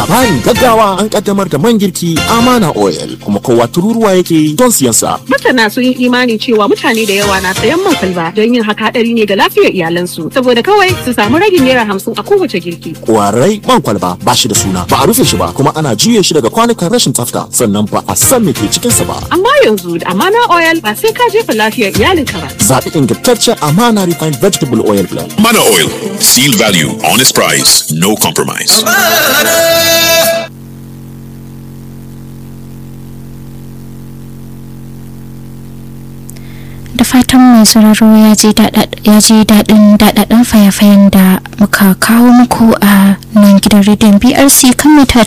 labarin gaggawa an kaddamar da man girki amana oil kuma kowa tururuwa yake don siyan sa Masana sun yi imani cewa mutane da yawa na sayan man kwalba don yin haka hadari ne ga lafiyar iyalansu saboda kawai su samu ragin naira hamsin a kowace girki. kwarai man kwalba ba shi da suna ba a rufe shi ba kuma ana juye shi daga kwanukan rashin tsafta sannan ba a san me ke cikin sa ba Amma yanzu da amana oil ba sai ka jefa lafiyar iyalinka ba. zaɓi ingantaccen amana refined vegetable oil blend Mana Oil. Seal value, honest price, no compromise. da fatan mai sauraro ya ji daɗin daɗaɗɗen fayafayen da muka kawo muku a nan gidan rediyon brc kan mita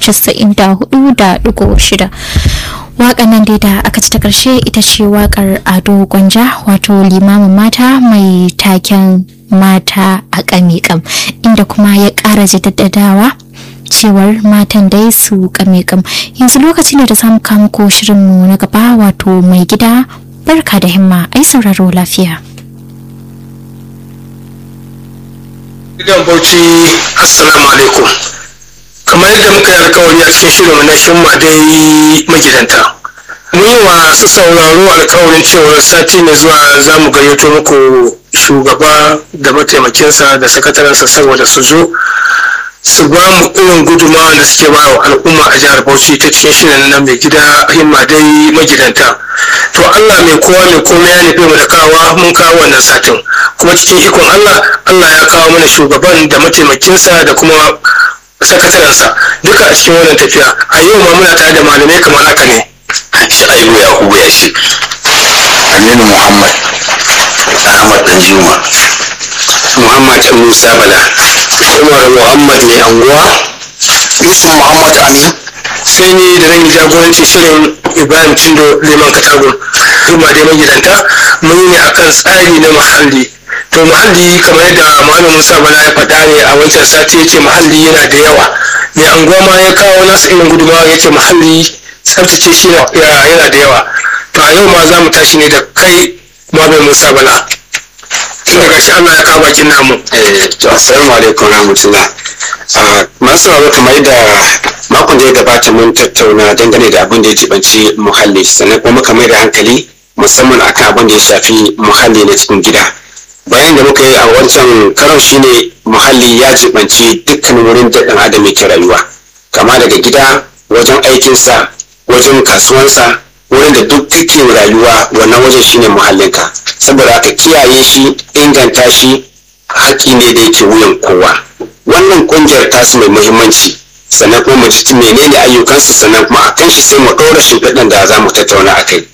94.6 waƙar nan dai da aka ci ta ƙarshe ita ce waƙar ado gwanja wato limamin mata mai taken mata a ƙamiƙam inda kuma ya ƙara jaddadawa cewar matan dai su ƙamiƙam yanzu lokaci ne da samu muku shirinmu na gaba wato mai gida barka da himma ai sauraro lafiya Gidan Bauchi Assalamu alaikum. Kamar yadda muka yi alkawari a cikin shirin na himma dai magidanta. Mun yi wa su sauraro alkawarin cewar sati mai zuwa za mu gayyato muku shugaba da mataimakinsa da sakatarensa saboda su zo su ba mu irin gudunmawa da suke ba wa al'umma a jihar Bauchi ta cikin shirin nan mai gida himma dai magidanta. To Allah mai kowa mai komai ya nufi mu da kawa mun kawo wannan satin. Kuma cikin ikon Allah, Allah ya kawo mana shugaban da mataimakinsa da kuma sakatarensa duka a cikin wannan tafiya. A yau ma muna tare da malamai kamar haka ne. Sha'ibu Yakubu ya ce, Aminu Muhammad, Ahmad Danjuma, Muhammad Musa Bala, Umar Muhammad mai anguwa, Yusuf Muhammad Amin, sai ni da zan yi jagoranci shirin Ibrahim Cindo Liman Katagun. Kuma dai magidanta mun yi ne akan tsari na muhalli. To muhalli kamar yadda Malam Musa Bala ya faɗa ne a wancan sati ya ce muhalli yana da yawa. Mai anguwa ma ya kawo nasa irin gudunmawa ya ce muhalli tsaftace shi yana da yawa. To a yau ma za mu tashi ne da kai Malam Musa Bala. Tun daga shi Allah ya kawo bakin namu. eh, to assalamu alaikum rahmatullah. Ah, Masu sauraro kamar yadda makon da ya gabata mun tattauna dangane da abin da ya jibanci muhalli sannan kuma muka mai da hankali musamman akan abin da ya shafi muhalli na cikin gida. Bayan da muka yi a wancan karon shine muhalli ya jibanci dukkan wurin da ɗan adam yake rayuwa. Kama daga gida, wajen aikinsa, wajen kasuwansa, wurin da duk kake rayuwa wannan wajen shine muhallinka. Saboda haka kiyaye shi, inganta shi, haƙƙi ne da yake wuyan kowa wannan ƙungiyar tasu mai muhimmanci sannan kuma mu ji menene ayyukansu sannan kuma a kan shi sai mu ɗora shimfiɗan da za mu tattauna a kai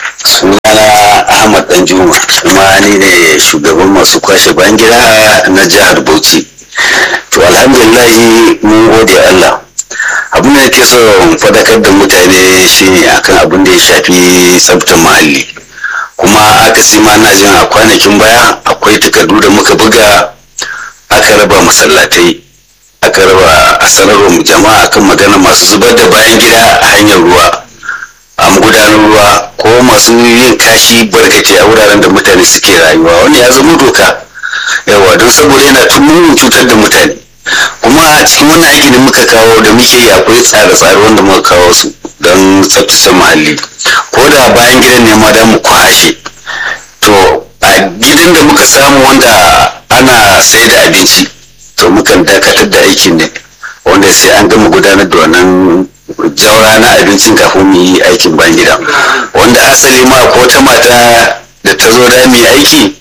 sunana ahmad danjuma kuma ni ne shugaban masu kwashe bayan gida na jihar bauchi to alhamdulillahi mun gode allah abin da nake so in faɗakar da mutane shine akan abin da ya shafi tsaftar muhalli kuma akasi ma na jin a kwanakin baya akwai takardu da muka buga aka raba masallatai aka raba a sanarwar jama'a akan magana masu zubar da bayan gida a hanyar ruwa a magudanar ruwa ko masu yin kashi barkace a wuraren da mutane suke rayuwa wanda ya zama doka yawa don saboda yana tumurin cutar da mutane kuma a cikin wannan aiki da muka kawo da muke yi akwai tsare-tsare wanda muka kawo su don tsaftace muhalli ko da bayan gidan ne ma da mu kwashe to a gidan da muka samu wanda ana sai da abinci to mukan dakatar da aikin ne wanda sai an gama gudanar da wannan jaura na abincin kafin mu yi aikin bayan gida wanda asali ma ko ta mata da ta zo da mu yi aiki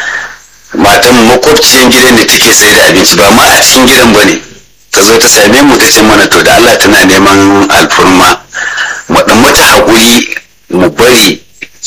matan makwabciyar gidan da take sai da abinci ba ma a cikin gidan ba ne ta zo ta same mu ta ce mana to da Allah tana neman alfurma mu dan mata haƙuri mu bari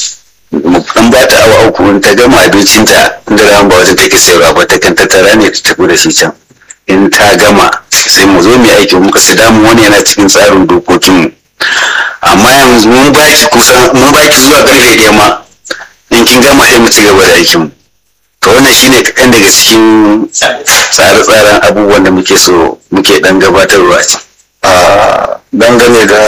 mu dan ba ta awa uku ta gama abincinta inda ran ba wata take sayarwa ba ta kan tattara ne ta tafi da shi can in ta gama sai mu zo mu aiki muka su damu wani yana cikin tsarin dokokinmu amma yanzu mun baki kusan mun baki zuwa karfe ɗaya ma in kin gama sai mu ci gaba da aikinmu to wannan shine kaɗan daga cikin tsare-tsaren abubuwan da muke so muke ɗan gabatarwa ce. dangane da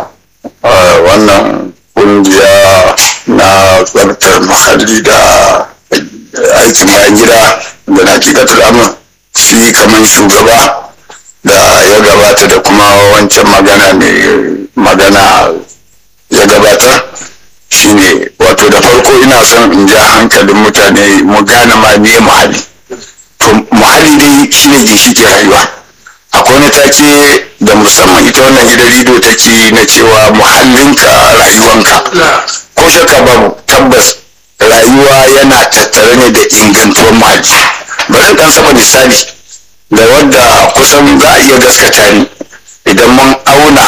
wannan ƙungiya na tsabtar muhalli da aikin bayan gida da na kikatar amin shi kamar shugaba da ya gabata da kuma wancan magana ne magana ya gabatar shine wato da farko ina son in ja hankalin mutane mu gane ma me muhalli to muhalli dai shine ginshiƙin rayuwa akwai wani take da musamman ita wannan gidan rediyo take na cewa muhallinka rayuwanka ko shakka babu tabbas rayuwa yana tattare ne da ingantuwar muhalli bari dan saba misali da wadda kusan za a iya gaskata ni idan mun auna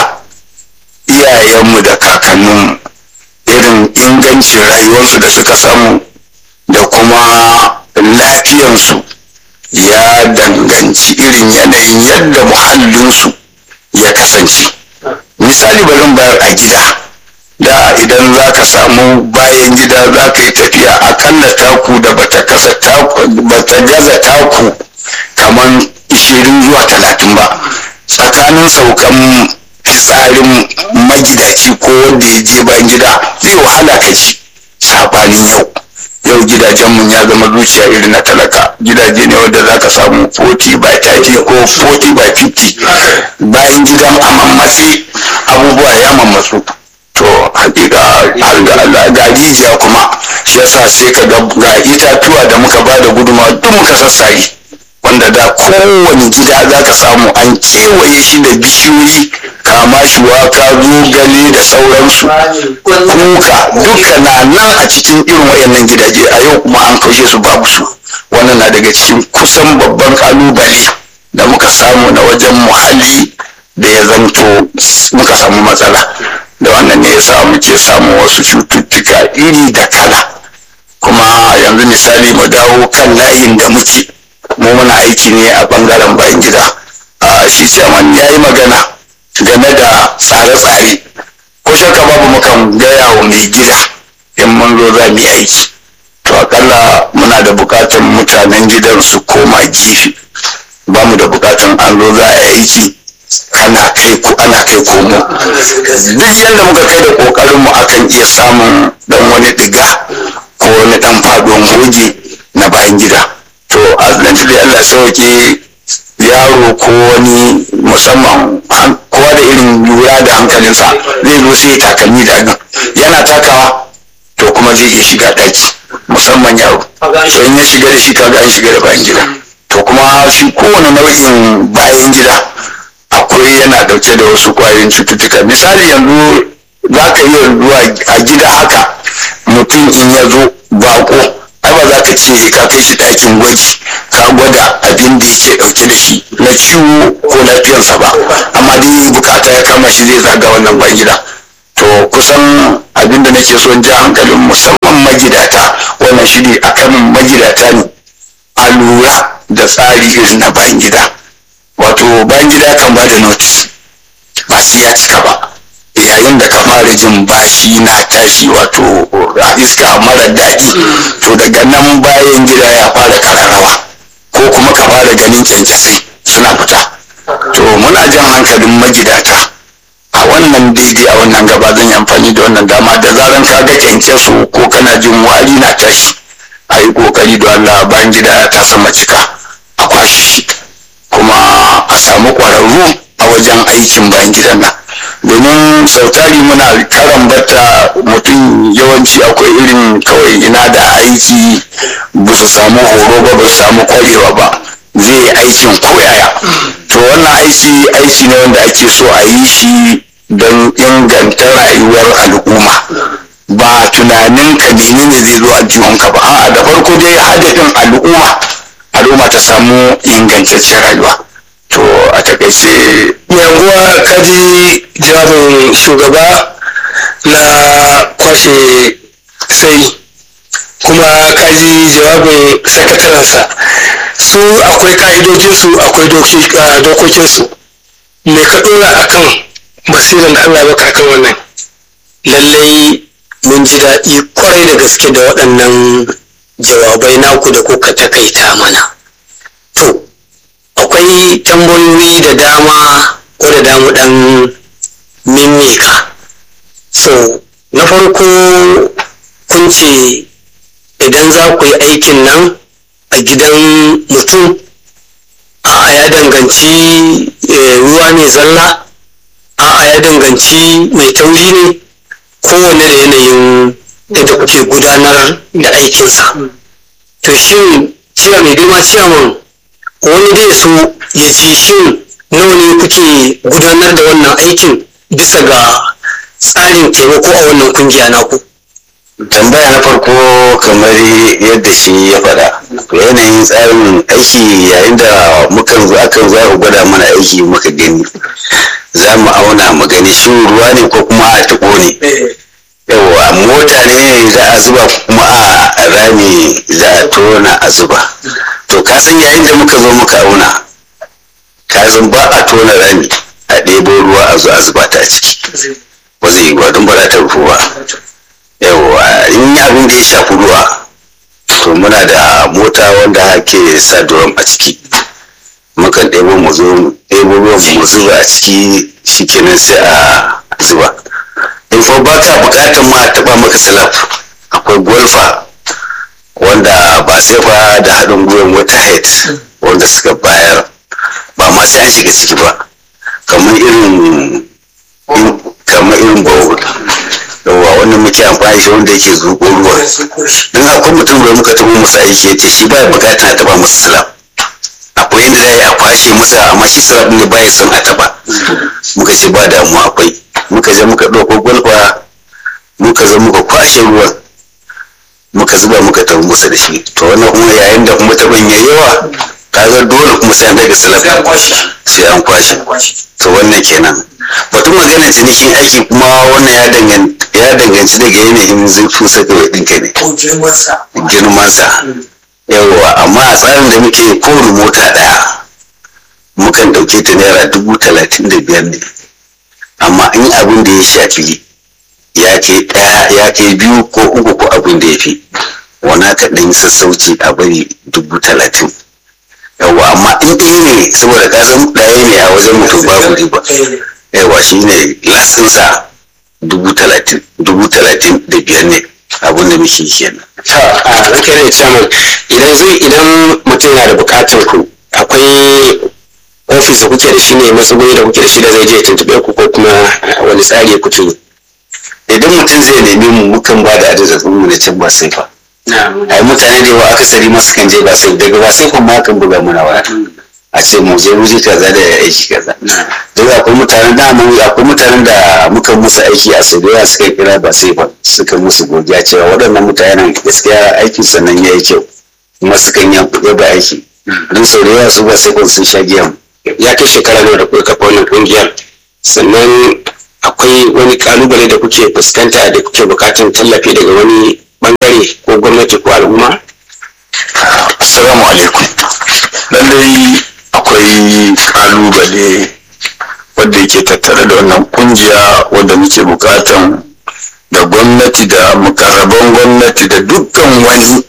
iyayenmu da kakanninmu irin ingancin rayuwarsu da suka samu da kuma lafiyansu ya danganci irin yanayin yadda muhallinsu ya kasance misali bari bayar a gida da idan za ka samu bayan gida za ka yi tafiya akalla taku da bata kasa taku bata gaza taku kamar ishirin zuwa talatin ba tsakanin saukan fitsarin magidaci ko wanda ya je bayan gida zai wahala ka ji sabanin yau yau gidajenmu ya zama zuciya irin na talaka gidaje ne wanda za ka samu 40 by 30 ko 40 by 50 bayan gidan a mammatse abubuwa ya mammatsu to hakika har ga Allah ga rijiya kuma shi yasa sai ka ga ga itatuwa da muka ba da guduma duk muka sassare wanda da kowane gida za ka samu an kewaye shi da bishiyoyi kama shi waka zogale da sauransu kuka duka na nan a cikin irin wayannan gidaje a yau kuma an kaushe su babu su wannan na daga cikin kusan babban kalubale da muka samu na wajen muhalli da ya zanto muka samu matsala da wannan ne yasa muke samun wasu cututtuka iri da kala kuma yanzu misali mu dawo kan layin da muke mu muna aiki ne a bangaren bayan gida a shi chairman ya yi magana game da tsare-tsare ko shakka babu mukan gaya wa mai gida in mun zo za mu yi aiki to akalla muna da bukatan mutanen gidan su koma gefe ba mu da bukatan an zo za a yi aiki ana kai ko ana kai komo duk yadda muka kai da kokarin mu akan iya samun dan wani diga ko wani dan faduwan goge na bayan gida to azlanci da Allah sauke yaro ko wani musamman kowa da irin lura da hankalinsa zai zo sai takalmi da nan yana takawa to kuma zai iya shiga daki musamman yaro to in ya shiga da shi kaga an shiga da bayan gida to kuma shi kowane nau'in bayan gida akwai yana dauke da wasu kwayoyin cututtuka misali yanzu za ka iya zuwa a gida haka mutum in ya zo bako ai ba za ka ce ka kai shi ɗakin gwaji ka gwada abin da yake ɗauke da shi na ciwo ko lafiyarsa ba amma dai bukata ya kama shi zai zaga wannan ban gida to kusan abin da nake son ja hankalin musamman magidata wannan shi ne akan magidata ne a lura da tsari irin na bayan gida wato bayan gida kan ba da notice ba sai ya cika ba yayin da ka fara jin bashi na tashi wato a iska mara daɗi to daga nan bayan gida ya fara kararrawa ko kuma ka fara ganin kyankyasai suna fita to muna jan hankalin magidata a wannan daidai a wannan gaba zan yi amfani da wannan dama da zaran ka ga kyankyaso ko kana jin wari na tashi a yi kokari da Allah bayan gida ta sama cika a kwashe shi kuma a samu ƙwararru a wajen aikin bayan gidan nan domin sautari muna karan bata mutum yawanci akwai irin kawai ina da aiki ba su samu horo ba ba su samu kwarewa ba zai yi aikin koyaya to wannan aiki aiki ne wanda ake so a yi shi don inganta rayuwar al'umma ba tunanin ka menene zai zo aljihunka ba a'a da farko dai hadafin al'umma al'umma ta samu ingantaccen rayuwa to a takaice yanguwa kaji jawabin shugaba na kwashe sai kuma kaji jawabin sakatarensa su akwai ka'idojinsu akwai dokokinsu me ka dora akan basiran da allah baka akan wannan lallai mun ji daɗi kwarai da gaske da waɗannan jawabai naku da kuka takaita mana to akwai tambayoyi da dama ko da damu ɗan mimika so na farko kun ce idan za ku yi aikin nan a gidan mutum a ya danganci ruwa ne zalla danganci mai tauri ne kowane da yanayin yadda kuke gudanar da aikinsa to shin cewa mai girma ciyaman wani zai so ya ji shin nawa ne kuke gudanar da wannan aikin bisa ga tsarin taimako a wannan kungiya naku tambaya na farko kamar yadda shi ya faɗa yanayin tsarin aiki yayin da mukan zo akan zo aka gwada mana aiki muka gani za mu auna mu gani shi ruwa ne ko kuma a taɓo ne yawa mota ne za a zuba ko kuma a rami za a tona a zuba to ka san yayin da muka zo muka auna ka san ba a tona rami a ɗebo ruwa a zo a zuba ta a ciki ba zai yi ba don ba za ta rufu ba yawa in yi abin da ya shafi ruwa to muna da mota wanda ke sa durom a ciki mukan ɗebo mu zo mu ɗebo ruwan mu zuba a ciki shikenan sai a zuba in fa ba ka buƙatar ma a taɓa maka salaf akwai golfa wanda ba sai fa da haɗin gwiwan wata head wanda suka bayar ba ma sai an shiga ciki ba kamar irin kamar irin bawo yawa wannan muke amfani shi wanda yake zuƙo ruwa don akwai mutum da muka taɓa masa aiki ya ce shi baya buƙatar a taɓa masa salaf akwai yadda za a kwashe masa amma shi salaf ne baya son a taɓa muka ce ba damuwa akwai muka je muka ɗauko gwalfa muka zo muka kwashe ruwan muka zuba muka tafi musa da shi to wannan kuma yayin da kuma taɓan ya yawa kaga dole kuma sai an daga salaf sai an kwashe to wannan kenan batun magana cinikin aiki kuma wannan ya danganci ya danganci daga yanayin zurfin saka ɗinka ne girmansa yawa amma a tsarin da muke kowane mota ɗaya mukan ɗauke ta naira dubu talatin da biyar ne amma in abin da ya shafi ya kai ɗaya ya kai biyu ko uku ko abin da ya fi wana ka ɗan sassauci a bari dubu talatin yawa amma in ɗaya ne saboda ka san ɗaya ne a wajen mutum babu riba yawa shi ne lasinsa dubu talatin dubu talatin da biyar ne abin da muke kenan ta a ranka ne chairman idan zai idan mutum yana da bukatar ku akwai ofis da kuke da shi ne matsuguni da kuke da shi da zai je ya tuntube ku ko kuma wani tsari kuke yi idan mutum zai nemi mu mukan ba da adadin mu na can ba sai fa ai mutane da yawa akasari masu kan je ba sai daga ba sai kuma kan buga muna waya a ce mu je wuri kaza da aiki kaza duk akwai mutanen da mu akwai mutanen da muka musu aiki a Saudiya suka kira ba sai ba suka musu godiya cewa waɗannan mutanen gaskiya aikin sannan yayi kyau kuma sukan yi kuɗi ba aiki don Saudiya su ba sai sun sha giyan ya kai shekara nawa da kuka kafa wannan kungiyar sannan akwai wani kalubale da kuke fuskanta da kuke bukatan tallafi daga wani bangare ko gwamnati ko al'umma assalamu alaikum lallai akwai kalubale wadda yake tattare da wannan kungiya wadda muke bukatan da gwamnati da mukarraban gwamnati da dukkan wani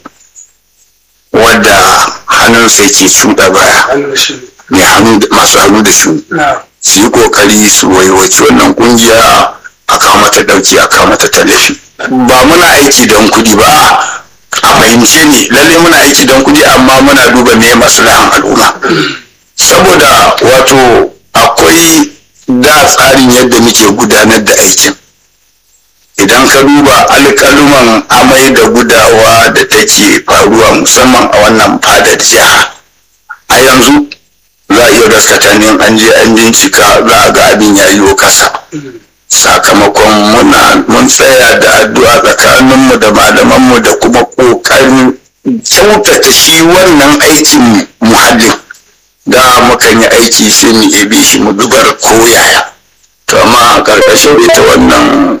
wadda hannunsa yake shuɗa baya mai hannu masu hannu da shu su yi kokari su waiwaci wannan kungiya a kawo mata ɗauki a kawo mata tallafi ba muna aiki don kuɗi ba a fahimce ne lalle muna aiki don kuɗi amma muna duba me maslahan al'umma saboda wato akwai da tsarin yadda muke gudanar da aikin idan ka duba alƙaluman amai da gudawa da take faruwa musamman a wannan fadar jiha a yanzu za a iya gaskata ne an je an bincika za a ga abin ya yi kasa sakamakon muna mun tsaya da addu'a tsakaninmu da malamanmu da kuma ƙoƙarin kyautata shi wannan aikin muhallin da mukan yi aiki sai mu ebe shi mu dubar koyaya to amma a ƙarƙashin ita wannan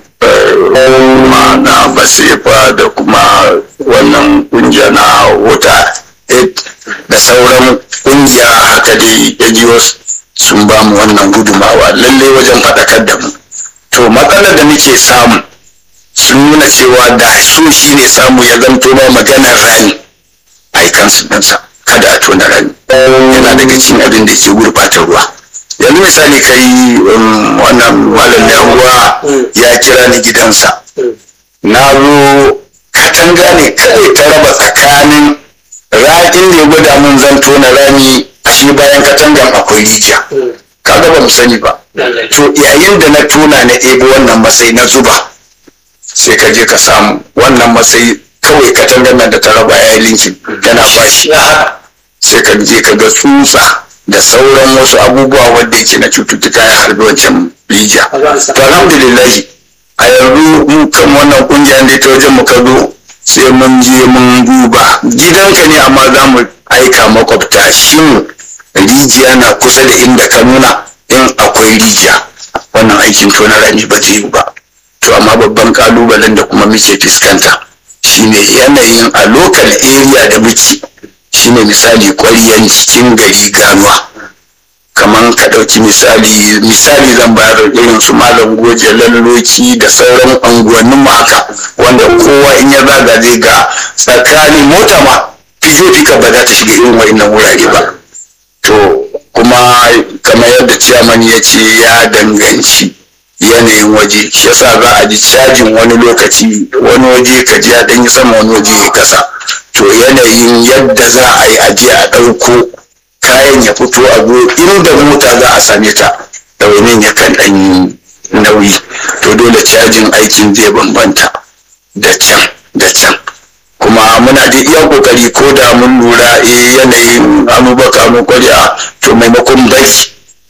ma na basefa da kuma wannan ƙungiya na wuta da sauran ƙungiya haka dai NGOs sun ba mu wannan gudumawa lallai wajen faɗakar da mu to matsalar da muke samu sun nuna cewa da su shi ne samu ya zanto ba maganar rani a yi kansu ɗinsa kada a tona rani yana daga cikin abin da ke gurɓata ruwa yanzu misali kai wannan malam ruwa ya kira ni gidansa na zo katanga ne kawai ta raba tsakanin ra'in da ya gwada mun zan tona rami shi bayan katangan akwai rijiya kaga ban mu sani ba to yayin da na tona na ɗebo wannan masai na zuba sai ka je ka samu wannan masai kawai katangar nan da ta raba ya yi linkin yana bashi sai ka je ka ga tsutsa da sauran wasu abubuwa wanda yake na cututtuka ya harbi wancan rijiya to alhamdulillahi a yanzu mu kan wannan kungiya ne ta wajen mu kado sai mun je mun duba gidanka ne amma za mu aika makwabta shin rijiya na kusa da inda ka nuna in akwai rijiya wannan aikin tona rami ba zai yi ba to amma babban kalubalen da kuma muke fuskanta shine yanayin a local area da muke shine misali ƙwaryan cikin gari ganuwa kamar ka ɗauki misali misali zan bayar irin su malam goje lalloki da sauran unguwannin mu haka wanda kowa in ya zaga zai ga tsakanin mota ma fijo fika ba za ta shiga irin wa'innan wurare ba to kuma kamar yadda ciyaman ya ce ya danganci yanayin waje shi yasa za a ji cajin wani lokaci wani waje ka ji ya ɗan yi sama wani waje ya kasa to yanayin yadda za a yi aje a ɗauko kayan ya fito a zo inda mota za a same ta ɗaunin ya kan ɗan yi nauyi to dole cajin aikin zai bambanta da can da can kuma muna da iya kokari ko da mun lura eh yanayin amubaka mu kwariya to maimakon bari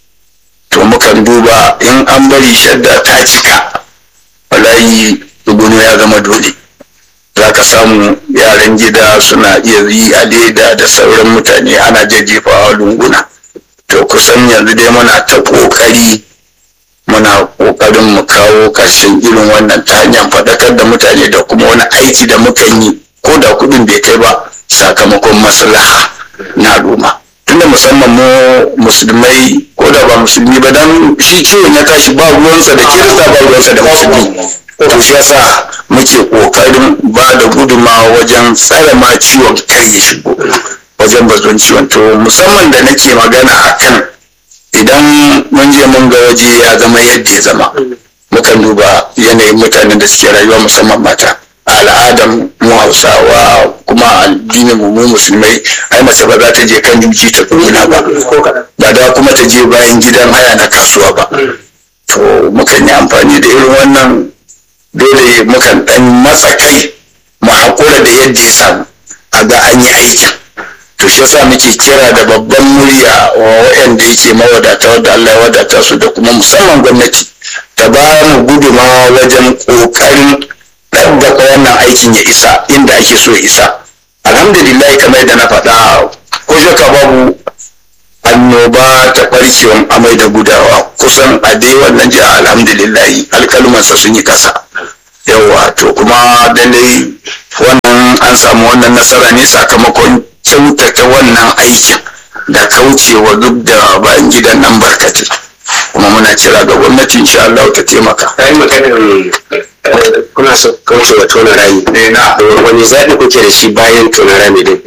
to mukan duba in an bari shadda ta cika wallahi duguno ya zama dole za ka samu yaran gida suna iya yi a leda da sauran mutane ana jajjefawa lunguna to kusan yanzu dai muna ta kokari muna kokarin mu kawo ƙarshen irin wannan ta hanyar faɗakar da mutane da kuma wani aiki da mukan yi ko da kuɗin bai kai ba sakamakon maslaha na al'umma tunda musamman mu musulmai ko da ba musulmi ba dan shi ciwon ya tashi ba ruwansa da kirista ba ruwansa da musulmi to shi yasa muke kokarin ba da gudumawa wajen tsare ma ciwon kar ya shigo wajen bazon ciwon to musamman da nake magana akan idan mun je mun ga waje ya zama yadda ya zama mukan duba yanayin mutanen da suke rayuwa musamman mata al'adar mu hausawa kuma addinin mu musulmai ai mace ba za ta je kan juji ta tsuguna ba ba da kuma ta je bayan gidan haya na kasuwa ba to mukan yi amfani da irin wannan dole mukan dan matsa kai mu haƙura da yadda ya samu a ga an yi aikin to shi yasa muke kira da babban murya wa waɗanda yake mawadata wadda Allah ya wadata su da kuma musamman gwamnati ta ba mu gudumawa wajen ƙoƙarin ɗabbaka wannan aikin ya isa inda ake so ya isa alhamdulillah kamar yadda na faɗa ko shaka babu annoba ta ɓarkewan amai da gudawa kusan a dai wannan jiha alhamdulillah alkalumansa sun yi kasa yawa to kuma lallai wannan an samu wannan nasara ne sakamakon kyautata wannan aikin da kaucewa duk da bayan gidan nan barkatai kuma muna kira ga gwamnati insha Allah ta taimaka. Kayan maganar kuna so kauce wa tona rami. Wani zaɓi kuke da shi bayan tona rami din?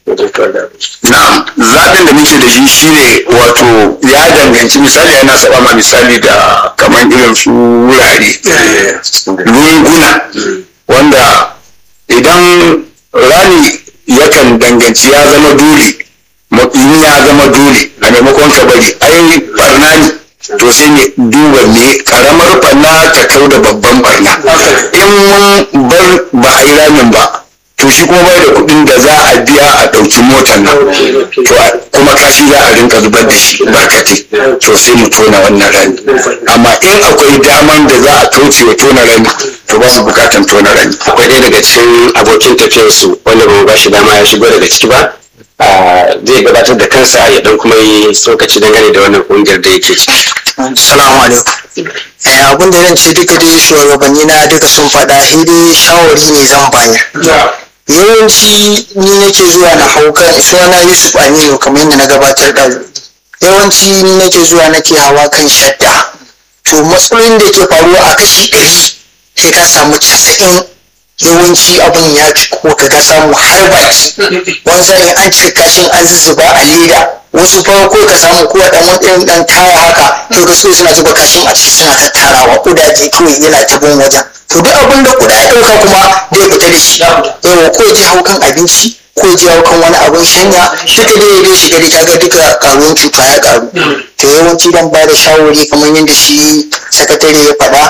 Na'am, zaɓin da muke da shi shine wato ya danganci misali yana saba ma misali da kamar irin su wurare lunguna wanda idan rami yakan danganci ya zama dole in ya zama dole a maimakon ka bari ai barna ne to sai ne duba me karamar barna ta kau da babban barna in mun bar ba a yi ramin ba to shi kuma bai da kuɗin da za a biya a ɗauki motar nan to kuma kashi za a rinka zubar da shi barkate to sai mu tona wannan rami amma in akwai daman da za a kauce wa tona rami to ba su bukatan tona rami Akwai ɗaya daga cikin abokin tafiyarsu wanda ba mu ba shi dama ya shigo daga ciki ba. zai gabatar da kansa ya dan kuma yi tsokaci dangane da wannan kungiyar da yake ciki. Salamu alaikum. Eh, abin da zan ce duka dai shugabanni na duka sun faɗa sai dai shawari ne zan bayar. Yawanci ni nake zuwa na hau kan suna Yusuf Aminu kamar yadda na gabatar da yawanci ni nake zuwa nake hawa kan shadda. To matsalolin da ke faruwa a kashi ɗari sai ka samu casa'in yawanci abin ya fi kuma ka ga samu har baki wani sa'in an cika kashin an zuzzuba a leda wasu farko ka samu kowa dan wani dan taya haka to ga su suna zuba kashin a ciki suna tattarawa kudaje kawai yana ta bin wajen to duk abin da kuda ya dauka kuma zai fita da shi yawa ko ya je hau kan abinci ko ya jawo kan wani abin shanya duka dai dai shiga dai kaga duka karuwan cuta ya karu to yawanci dan ba da shawari kamar yadda shi sakatare ya faɗa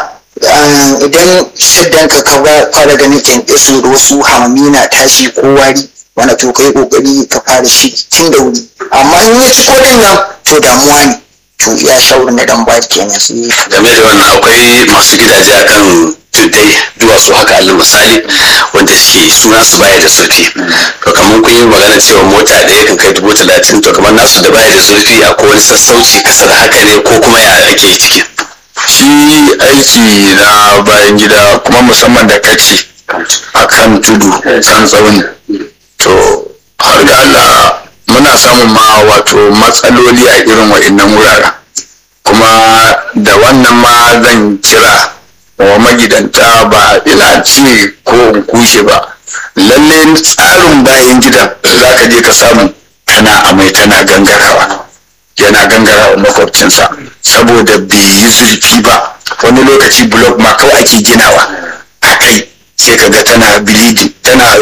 idan shaddan ka ka fara ganin kyankyaso da wasu hamami na tashi ko wari wani to kai kokari ka fara shi tun da wuri amma in ya ci kodin nan to damuwa ne to ya shawarar na dan ba kenan game da wannan akwai masu gidaje akan tuddai duwatsu haka alal misali wanda suke suna su baya da zurfi to kamar kun yi magana cewa mota ɗaya kan kai dubu talatin to kamar nasu da baya da zurfi a wani sassauci kasa da haka ne ko kuma ya ake yi ciki shi aiki na bayan gida kuma musamman da kaci a kan tudu san tsauni to har ga Allah muna samun ma wato matsaloli a irin wa'innan wuraren kuma da wannan ma zan kira wa magidanta ba ina ce ko in kushe ba lalle tsarin bayan gidan za ka je ka samu tana amai tana gangarawa yana gangarawa makwabcinsa saboda bai yi zurfi ba wani lokaci blok ma kawai ake ginawa a kai sai ka ga tana bleeding tana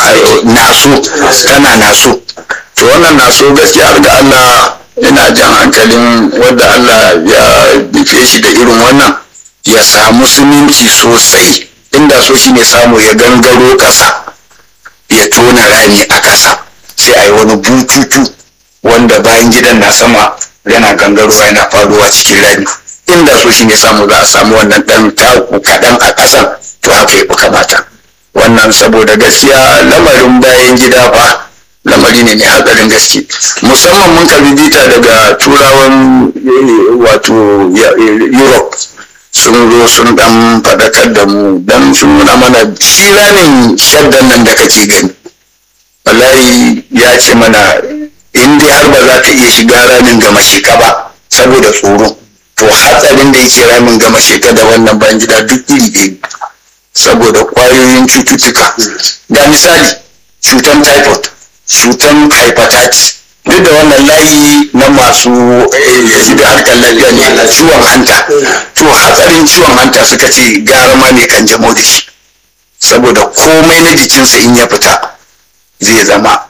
naso tana naso to wannan naso gaskiya har ga Allah ina jan hankalin wadda Allah ya bife shi da irin wannan ya samu suminci sosai inda so shi ne samu ya gangaro ƙasa ya tona rami a ƙasa sai a yi wani bututu wanda bayan gidan na sama yana gangarowa yana faruwa cikin rami inda so shi ne samu za a samu wannan ɗan taku kaɗan a ƙasan to haka ya fi kamata wannan saboda gaskiya lamarin bayan gida fa lamari ne mai hatsarin gaske musamman mun karbi bita daga turawan wato europe sun zo sun dan faɗakar da mu dan sun nuna mana shi ramin shaddan nan da kake gani wallahi ya ce mana in dai har ba za ka iya shiga ramin gama sheka ba saboda tsoro to hatsarin da yake ramin gama sheka da wannan bayan gida duk iri ɗaya saboda ƙwayoyin cututtuka ga misali cutan typhoid cutan hepatitis duk da wannan layi na masu da harkar lafiya ne ciwon hanta to hatsarin ciwon hanta suka ce gara ma ne kan jamo da shi saboda komai na jikinsa in ya fita zai zama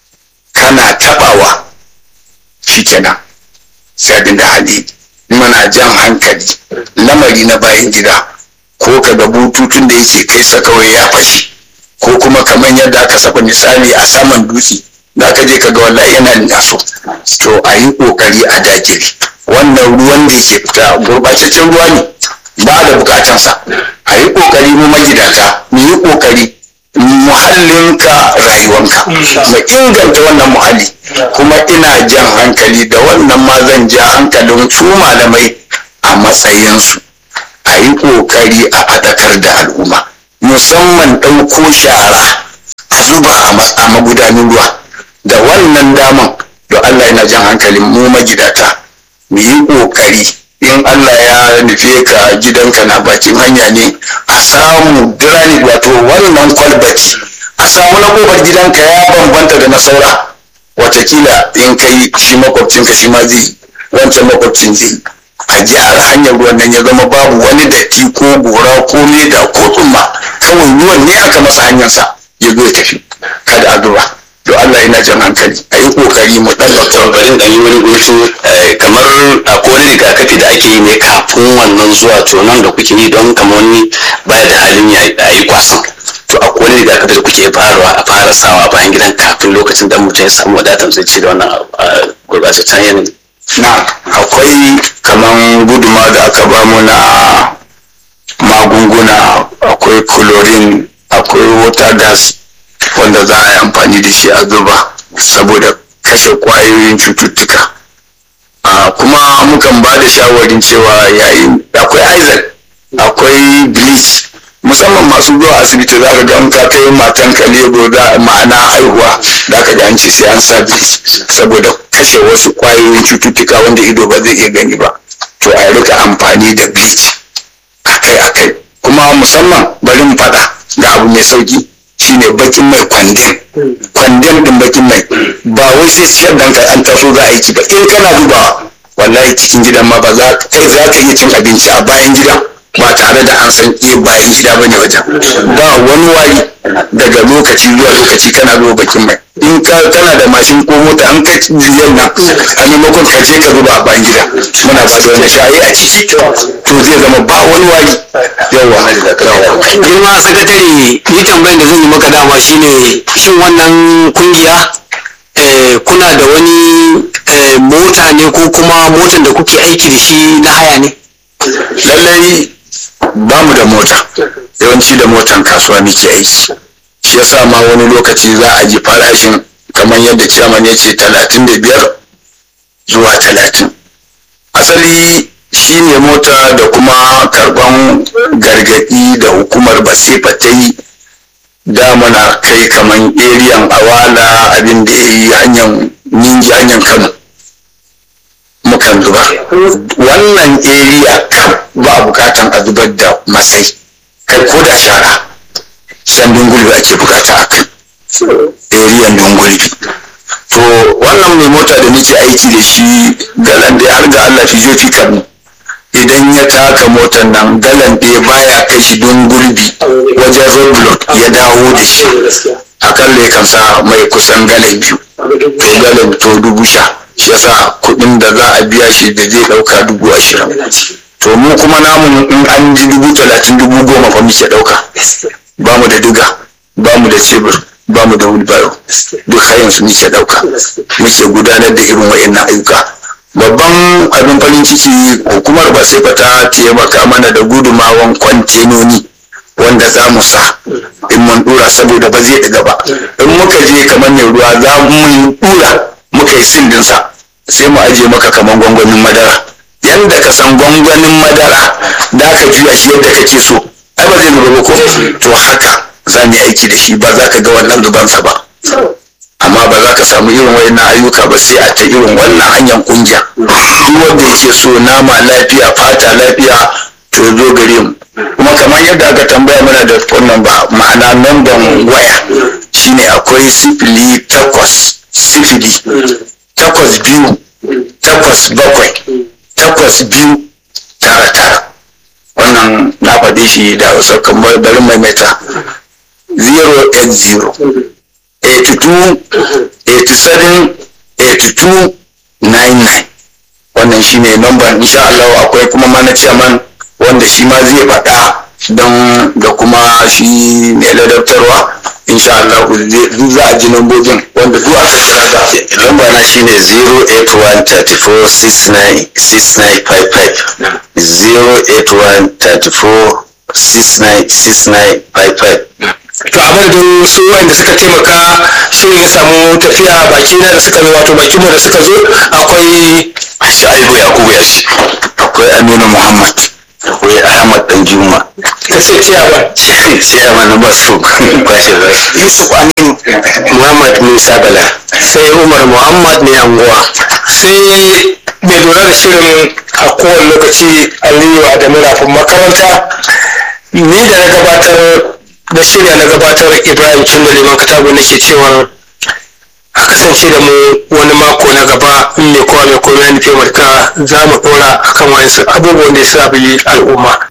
kana tabawa shi kenan sai abin da hali muna jan hankali lamari na bayan gida ko ka ga bututun da yake kai sa kawai ya fashi ko kuma kamar yadda aka saba misali a saman dutse za ka je ka ga wallahi yana naso to a yi kokari a dakile wannan ruwan da yake fita gurbataccen ruwa ne ba da bukatansa a yi kokari mu magidanta mu yi kokari muhallinka rayuwanka mu inganta wannan muhalli kuma ina jan hankali da wannan ma zan ja hankalin su malamai a matsayinsu a yi kokari a faɗakar da al'umma musamman ɗauko shara a zuba a magudanin ruwa da wannan daman da Allah yana jan hankalin mu magidata mu yi kokari in Allah ya nufe ka gidanka na bakin hanya ne a samu dirani wato wannan kwalbati a samu na kofar gidanka ya bambanta da na saura watakila in kai shi makwabcinka shi ma zai wancan makwabcin zai a gyara hanyar ruwan nan ya zama babu wani datti ko gora ko leda ko tsumma kawai ruwan ne aka masa hanyarsa ya zo ya tafi kada a zuba to Allah yana jan hankali a yi kokari mu dan bari da yi wani gutu kamar akwai wani rigakafi da ake yi ne kafin wannan zuwa to nan da kuke yi don kamar wani baya da halin ya yi kwasan to akwai wani rigakafi da kuke farawa a fara sawa bayan gidan kafin lokacin da mutum ya samu wadatar zai ci da wannan gurbataccen yanayi na akwai kaman guduma da aka bamu na magunguna akwai chlorine akwai water gas wanda za a yi amfani da shi a zuba saboda kashe kwayoyin cututtuka kuma mukan ba da shawarin cewa yayin akwai isaac akwai bleach musamman masu zuwa asibiti za ka ga ka kai matan ka lebo da ma'ana haihuwa za ka ga an ce sai an sa bleach saboda kashe wasu kwayoyin cututtuka wanda ido ba zai iya gani ba to a rika amfani da bleach akai akai kuma musamman bari mu faɗa ga abu mai sauki shine bakin mai kwandem kwandem din bakin mai ba wai sai ciyar da ka an taso za a yi ba in kana dubawa wallahi cikin gidan ma ba za kai za ka iya cin abinci a bayan gidan ba tare da an san eh bayan gida bane wajen ba wani wari daga lokaci zuwa lokaci kana zuwa bakin mai in ka kana da mashin ko mota an kai biyan nan a maimakon ka je ka zuba a bayan gida muna ba da wani shayi a ciki to zai zama ba wani wari yawa girma sakatare ni tambayin da zan yi maka dama shine shin wannan kungiya eh, kuna da wani eh, mota ne ko kuma motan da kuke aiki da shi na haya ne lallai ba mu da mota yawanci da motan kasuwa muke aiki shi yasa ma wani lokaci za a ji farashin kamar yadda ciyaman ya ce talatin da biyar zuwa talatin asali shi ne mota da kuma karban gargadi da hukumar basifa ta yi da muna kai kamar eriyan awala abin da ya yi hanyar ningi hanyar kano mukan zuba wannan area kam ba a bukatan a zubar da masai kai ko da shara san dungulbi ake bukata a kai area dungulbi to wannan mai mota da nake aiki da shi galan da har ga Allah fijo fi kamu idan ya taka motar nan galan ɗaya baya kai shi dungulbi wajen roadblock ya dawo da shi akalla ya kan sa mai kusan galan biyu to galan to dubu sha shi yasa kuɗin da za a biya shi da zai ɗauka dubu ashirin to mu kuma namu in an ji dubu talatin dubu goma fa muke ɗauka ba mu da diga ba mu da cebur ba mu da wheelbarrow duk hayan su muke ɗauka muke gudanar da irin wa'annan ayyuka babban abin farin ciki hukumar ba sai ta taimaka mana da gudumawan kwantenoni wanda za mu sa in mun dura saboda ba zai ɗiga ba in muka je kamar mai ruwa za mu dura muka yi sindinsa sai mu aje maka kamar gwangwanin madara yanda ka san gwangwanin madara da ka juya shi yadda kake so ai ba zai zuba ba ko to haka za mu yi aiki da shi ba za ka ga wannan zubansa ba amma ba za ka samu irin wayannan ayyuka ba sai a ta irin wannan hanyar kungiya duk wanda yake so nama lafiya fata lafiya to zo gare mu kuma kamar yadda aka tambaya mana da wannan ba ma'ana namban waya shine akwai sifili takwas sifili takwas biyu takwas bakwai takwas biyu tara tara wannan na faɗi shi da hausa kamar bari maimaita 080 82 87 82 99 wannan shine number insha Allah akwai kuma mana chairman wanda shi ma zai faɗa don da kuma shi mai ladabtarwa insha Allah duk za a ji lambobin wanda duk aka kira ga lamba na shine 08134696955 08134696955 to a madadin su wanda suka taimaka shirin ya samu tafiya baki na da suka zo wato bakin mu da suka zo akwai Shaibu Yakubu Yashi akwai Aminu Muhammad akwai Ahmad Dan Juma ka ce ciyawa ciyawa na basu kwashe zasu yusuf aminu muhammad musa bala sai umar muhammad mai anguwa sai mai lura da shirin a kowane lokaci aliyu adamu rafin makaranta ni da na gabatar da shirya na gabatar ibrahim cindo liman katago nake cewar a kasance da mu wani mako na gaba in mai kowa mai komai ya nufi marka za mu dora akan wayansu abubuwan da ya sa al'umma